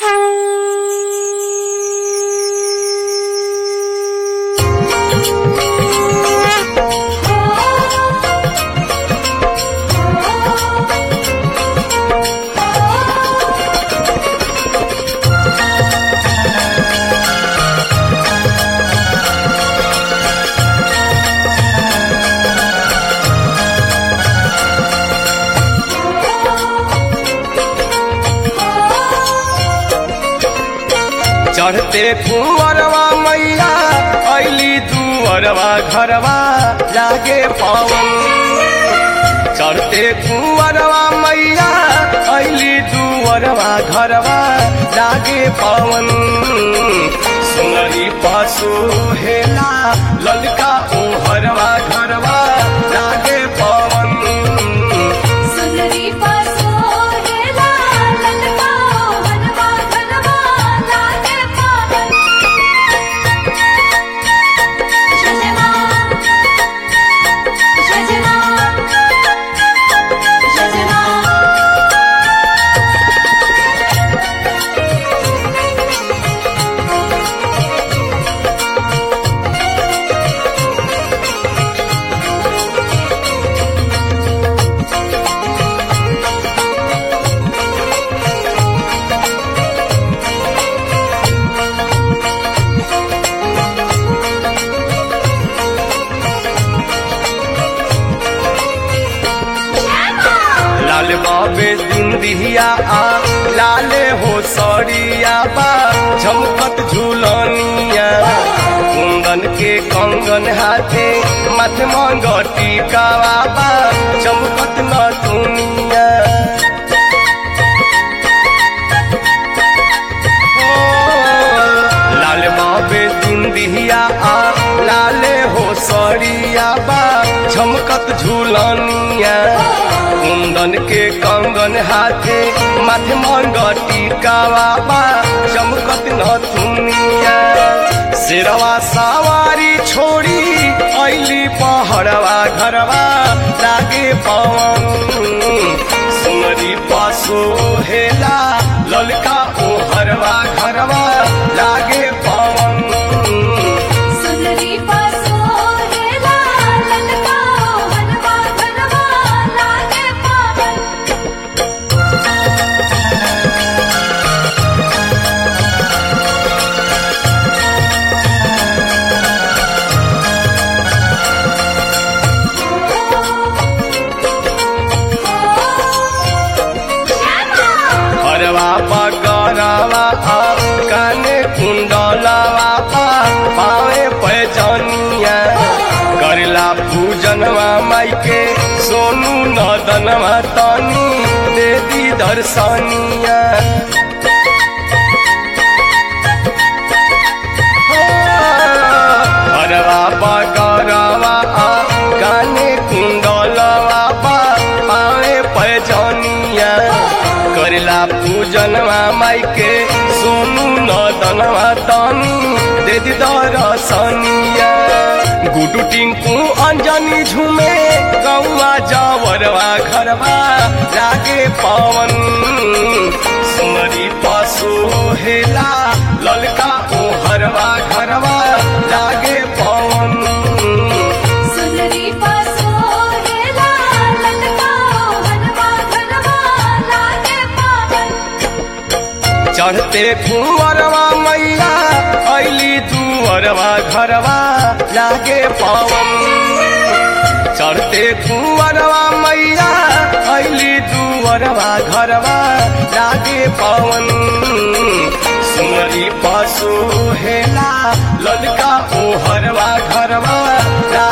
चढ़ते कुंवरवा मैया ऐली दुअरवा घरवा लागे पवन चढ़ते कुंवरवा मैया ऐली दुअरवा घरवा लागे पवन सुनरी पशु हेला ललका ओहरवा घरवा लागे पवन सुंदरी पासो हेला ललका हनवा घनवा लागे पावन शजमा शजमा शजमा लाल बाबे दिंदिया आ लाले हो सरिया बा झमकत झूलनिया कुंदन के कंगन हाथे माथे मंगटी कावा बा चमकत न दुनिया लाल बाबे दिंदिया आ लाले हो सरिया बा झमकत झूलनिया कुंदन के कंगन हाथे माथे मंगटी कावा बा चमकत न दुनिया शेरवा सवारी छोड़ी ऐली पहड़वा घरवा लागे पवन सुनरी पशु हेला ललका ओहरवा घरवा लागे पवन सुंदरी पासो हेला ललका हनवा घनवा लागे पावन हरवा पकड़वा आ काने कुंडलवा पा पावे पैजनिया करला पूजनवा माई के सोनू नदनवा तनी दे दी दर्शनिया हरवा पकड़वा आ काने कुंडलवा पा पावे पैजनिया करला पूजनवा माई के सोनू नदनवा तनी दे दी दर्शनिया गुडू टिंकू अंजनी झूमे गौवा जावरवा घरवा लागे पवन सुमरी पशु हेला ललका ओहरवा घरवा लागे पवन सुंदरी पासो हेला ललका हनवा घनवा लागे पावन चढ़ते कुंवरवा मैया ऐली दुअरवा घरवा लागे पवन चढ़ते कुंवरवा मैया ऐली दुअरवा घरवा लागे पवन सुमरी पशु हेला ललका ओहरवा घरवा